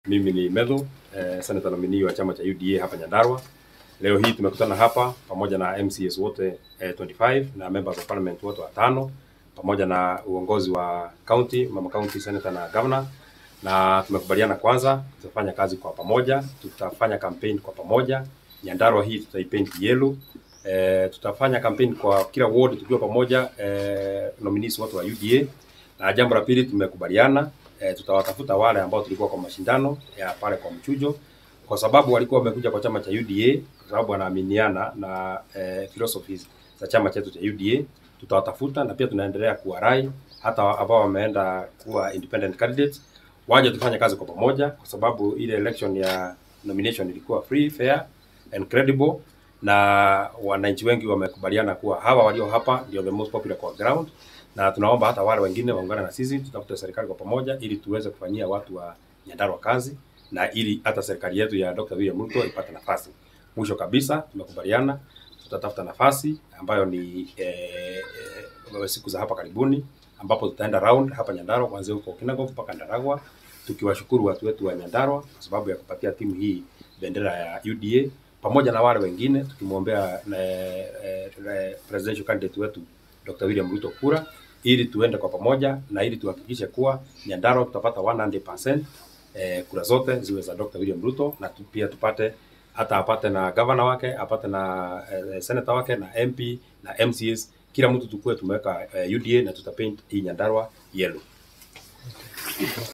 Mimi ni Medho, eh, senator nominee wa chama cha UDA hapa Nyandarua. Leo hii tumekutana hapa pamoja na MCS wote eh, 25 na members of parliament wote watano pamoja na uongozi wa county, mama county senator na governor, na tumekubaliana kwanza tutafanya kazi kwa pamoja, tutafanya campaign kwa pamoja. Nyandarua hii tutaipaint yellow. Eh, tutafanya campaign kwa kila ward tukiwa pamoja eh, nominees wote wa UDA. Na jambo la pili tumekubaliana eh, tutawatafuta wale ambao tulikuwa kwa mashindano ya pale kwa mchujo, kwa sababu walikuwa wamekuja kwa chama cha UDA kwa sababu wanaaminiana na eh, philosophies za chama chetu cha UDA. Tutawatafuta na pia tunaendelea kuwarai hata ambao wameenda kuwa independent candidates waje tufanye kazi kwa pamoja, kwa sababu ile election ya nomination ilikuwa free, fair and credible, na wananchi wengi wamekubaliana kuwa hawa walio hapa ndio the most popular kwa ground, na tunaomba hata wale wengine waungane na sisi, tutafute serikali kwa pamoja ili tuweze kufanyia watu wa Nyandarua kazi na ili hata serikali yetu ya Dr. William Ruto ipate nafasi. Mwisho kabisa, tumekubaliana tutatafuta nafasi ambayo ni eh, eh, siku za hapa karibuni ambapo tutaenda round hapa Nyandarua kuanzia huko Kinangop mpaka Ndaragwa, tukiwashukuru watu wetu wa Nyandarua kwa sababu ya kupatia timu hii bendera ya UDA pamoja na wale wengine tukimwombea eh, eh, presidential candidate wetu Dr. William Ruto kura ili tuende kwa pamoja na ili tuhakikishe kuwa Nyandarua tutapata 100% eh, kura zote ziwe za Dr. William Ruto na tu, pia tupate hata apate na governor wake apate na eh, senator wake na MP na MCS, kila mtu tukue tumeweka eh, UDA na tutapaint hii Nyandarua yellow.